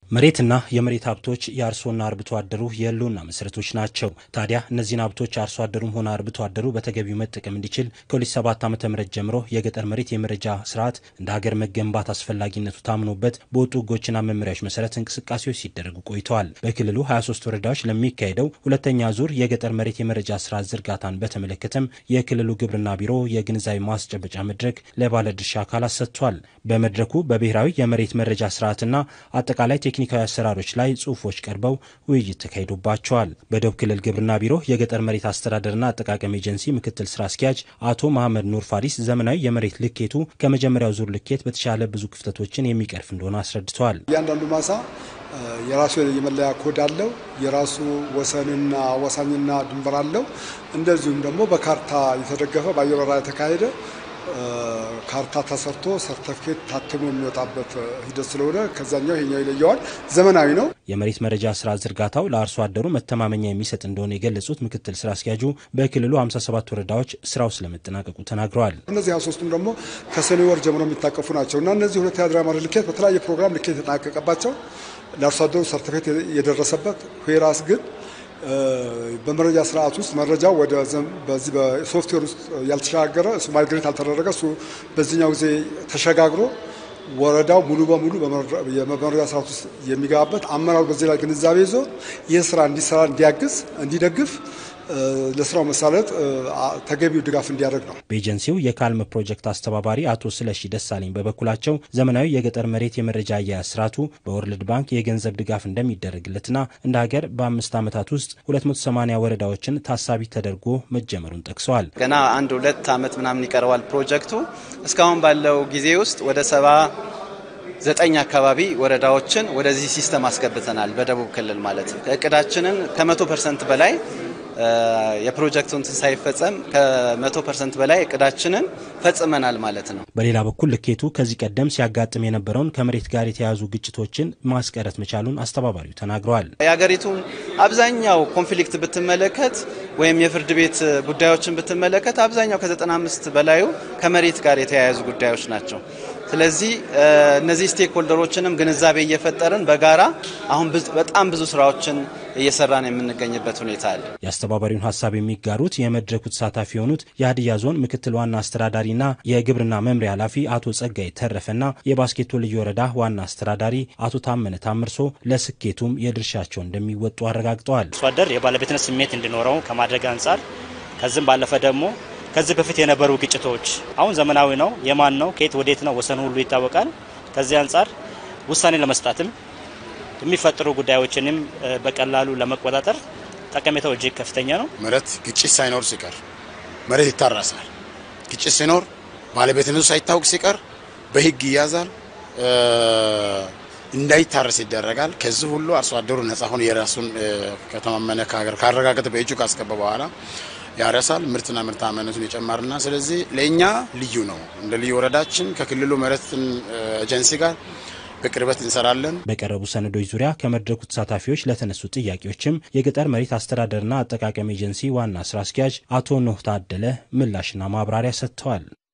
መሬትና የመሬት ሀብቶች የአርሶና አርብቶ አደሩ የህልውና መሰረቶች ናቸው። ታዲያ እነዚህን ሀብቶች አርሶ አደሩም ሆነ አርብቶ አደሩ በተገቢው መጠቀም እንዲችል ከ2007 ዓ ም ጀምሮ የገጠር መሬት የመረጃ ስርዓት እንደ ሀገር መገንባት አስፈላጊነቱ ታምኖበት በወጡ ህጎችና መመሪያዎች መሰረት እንቅስቃሴዎች ሲደረጉ ቆይተዋል። በክልሉ 23 ወረዳዎች ለሚካሄደው ሁለተኛ ዙር የገጠር መሬት የመረጃ ስርዓት ዝርጋታን በተመለከተም የክልሉ ግብርና ቢሮ የግንዛቤ ማስጨበጫ መድረክ ለባለድርሻ አካላት ሰጥቷል። በመድረኩ በብሔራዊ የመሬት መረጃ ስርዓትና አጠቃላይ ቴክኒካዊ አሰራሮች ላይ ጽሁፎች ቀርበው ውይይት ተካሂዶባቸዋል። በደቡብ ክልል ግብርና ቢሮ የገጠር መሬት አስተዳደርና አጠቃቀም ኤጀንሲ ምክትል ስራ አስኪያጅ አቶ መሐመድ ኑር ፋሪስ ዘመናዊ የመሬት ልኬቱ ከመጀመሪያው ዙር ልኬት በተሻለ ብዙ ክፍተቶችን የሚቀርፍ እንደሆነ አስረድተዋል። እያንዳንዱ ማሳ የራሱ የመለያ ኮድ አለው። የራሱ ወሰንና አዋሳኝና ድንበር አለው። እንደዚሁም ደግሞ በካርታ የተደገፈ በአየር በረራ የተካሄደ ካርታ ተሰርቶ ሰርተፍኬት ታትሞ የሚወጣበት ሂደት ስለሆነ ከዛኛው ይሄኛው ይለየዋል። ዘመናዊ ነው። የመሬት መረጃ ስራ ዝርጋታው ለአርሶ አደሩ መተማመኛ የሚሰጥ እንደሆነ የገለጹት ምክትል ስራ አስኪያጁ በክልሉ 57 ወረዳዎች ስራው ስለመጠናቀቁ ተናግረዋል። እነዚህ 23ቱም ደግሞ ከሰኔ ወር ጀምሮ የሚታቀፉ ናቸው እና እነዚህ ሁለት የአድራ መሬት ልኬት በተለያየ ፕሮግራም ልኬት የተጠናቀቀባቸው ለአርሶ አደሩ ሰርተፍኬት የደረሰበት ዌራስ ግን በመረጃ ስርዓት ውስጥ መረጃው ወደ በዚህ በሶፍትዌር ውስጥ ያልተሸጋገረ እሱ ማይግሬት ያልተደረገ እሱ በዚህኛው ጊዜ ተሸጋግሮ ወረዳው ሙሉ በሙሉ የመረጃ ስርዓት ውስጥ የሚገባበት አመራሩ በዚህ ላይ ግንዛቤ ይዞ ይህ ስራ እንዲሰራ እንዲያግዝ፣ እንዲደግፍ ለስራው መሳለጥ ተገቢው ድጋፍ እንዲያደርግ ነው። በኤጀንሲው የካልም ፕሮጀክት አስተባባሪ አቶ ስለሺ ደሳለኝ በበኩላቸው ዘመናዊ የገጠር መሬት የመረጃ አያያዝ ስርዓቱ በወርልድ ባንክ የገንዘብ ድጋፍ እንደሚደረግለትና እንደ ሀገር በአምስት ዓመታት ውስጥ 280 ወረዳዎችን ታሳቢ ተደርጎ መጀመሩን ጠቅሰዋል። ገና አንድ ሁለት ዓመት ምናምን ይቀረዋል ፕሮጀክቱ። እስካሁን ባለው ጊዜ ውስጥ ወደ ሰባ ዘጠኝ አካባቢ ወረዳዎችን ወደዚህ ሲስተም አስገብተናል። በደቡብ ክልል ማለት ነው። እቅዳችንን ከመቶ ፐርሰንት በላይ የፕሮጀክቱን ሳይፈጸም ከመቶ ፐርሰንት በላይ እቅዳችንን ፈጽመናል ማለት ነው። በሌላ በኩል ልኬቱ ከዚህ ቀደም ሲያጋጥም የነበረውን ከመሬት ጋር የተያያዙ ግጭቶችን ማስቀረት መቻሉን አስተባባሪው ተናግረዋል። የሀገሪቱን አብዛኛው ኮንፍሊክት ብትመለከት ወይም የፍርድ ቤት ጉዳዮችን ብትመለከት አብዛኛው ከ95 በላዩ ከመሬት ጋር የተያያዙ ጉዳዮች ናቸው። ስለዚህ እነዚህ ስቴክ ሆልደሮችንም ግንዛቤ እየፈጠርን በጋራ አሁን በጣም ብዙ ስራዎችን እየሰራን የምንገኝበት ሁኔታ አለ። የአስተባባሪውን ሀሳብ የሚጋሩት የመድረኩ ተሳታፊ የሆኑት የሀዲያ ዞን ምክትል ዋና አስተዳዳሪና የግብርና መምሪያ ኃላፊ አቶ ጸጋይ ተረፈና የባስኬቶ ልዩ ወረዳ ዋና አስተዳዳሪ አቶ ታመነ ታምርሶ ለስኬቱም የድርሻቸው እንደሚወጡ አረጋግጠዋል። አርሶ አደር የባለቤትነት ስሜት እንዲኖረው ከማድረግ አንጻር ከዚህም ባለፈ ደግሞ ከዚህ በፊት የነበሩ ግጭቶች አሁን ዘመናዊ ነው። የማን ነው ከየት ወዴት ነው ወሰኑ ሁሉ ይታወቃል። ከዚህ አንጻር ውሳኔ ለመስጣትም የሚፈጠሩ ጉዳዮችንም በቀላሉ ለመቆጣጠር ጠቀሜታው እጅግ ከፍተኛ ነው። መሬት ግጭት ሳይኖር ሲቀር መሬት ይታረሳል። ግጭት ሲኖር ባለቤትነቱ ሳይታወቅ ሲቀር በሕግ ይያዛል፣ እንዳይታረስ ይደረጋል። ከዚህ ሁሉ አርሶ አደሩ ነጻ ሆኖ የራሱን ከተማመነ ከሀገር ካረጋገጠ በእጁ ካስገባ በኋላ ያረሳል። ምርትና ምርታማነቱን ይጨምርና ስለዚህ ለእኛ ልዩ ነው። እንደ ልዩ ወረዳችን ከክልሉ መሬት ኤጀንሲ ጋር በቅርበት እንሰራለን። በቀረቡ ሰነዶች ዙሪያ ከመድረኩ ተሳታፊዎች ለተነሱ ጥያቄዎችም የገጠር መሬት አስተዳደርና አጠቃቀም ኤጀንሲ ዋና ስራ አስኪያጅ አቶ ኖህ ታደለ ምላሽና ማብራሪያ ሰጥተዋል።